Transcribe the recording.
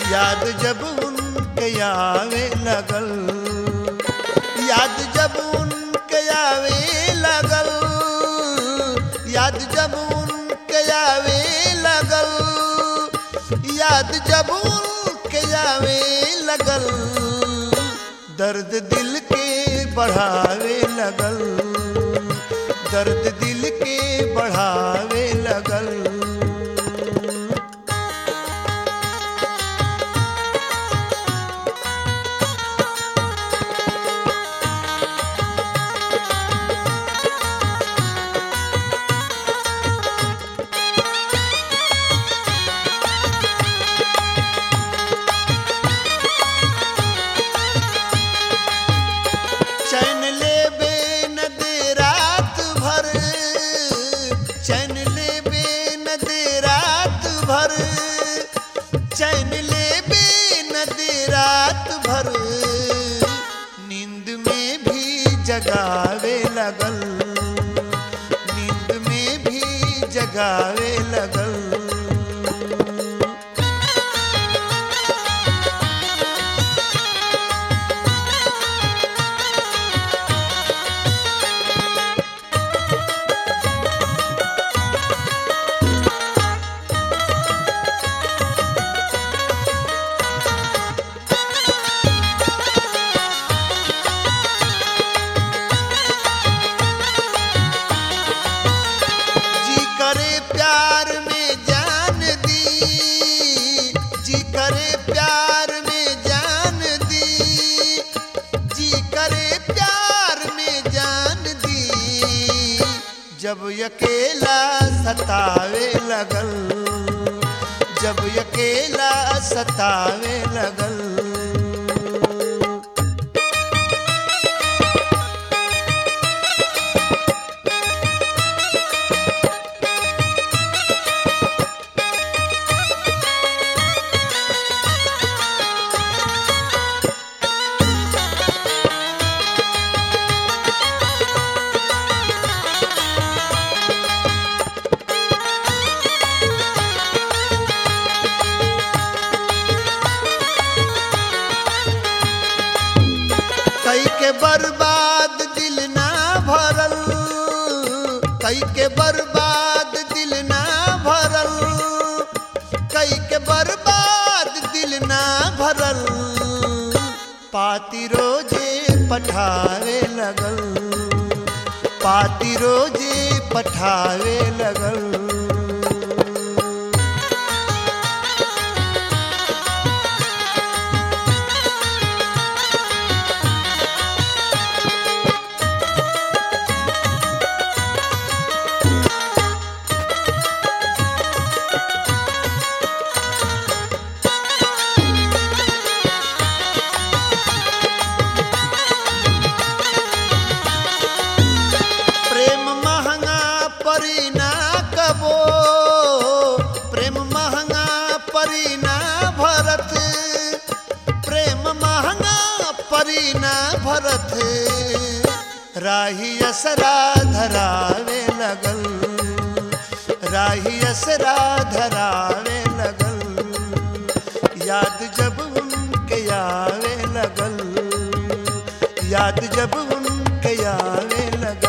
याद जब उनके आवे लगल याद जब उनके आवे लगल याद जब उनके आवे लगल याद जब उनके आवे लगल दर्द दिल के बढ़ावे लगल दर्द दिल के बढ़ावे लगल चैन ले बे न दे रात भर चैन ले बे न दे रात भर चैन ले बे न दे रात भर नींद में भी जगावे लगल नींद में भी जगावे लगल जी करे प्यार में जान दी जी करे प्यार में जान दी जी करे प्यार में जान दी जब अकेला सतावे लगल जब अकेला सतावे लगल कई के बर्बाद दिल ना भरल कई के बर्बाद दिल ना भरल कई के बर्बाद दिल ना भरल पाती रोजे पठावे लगल पाती रोजे पठावे लगल प्रेम महंगा परी ना कबो प्रेम महंगा परी ना भरत प्रेम महंगा परी ना भरत राही असरा धरावे लगल राही असरा धरावे लगल याद जब उनके आवे लगल याद जब उनके आवे लगल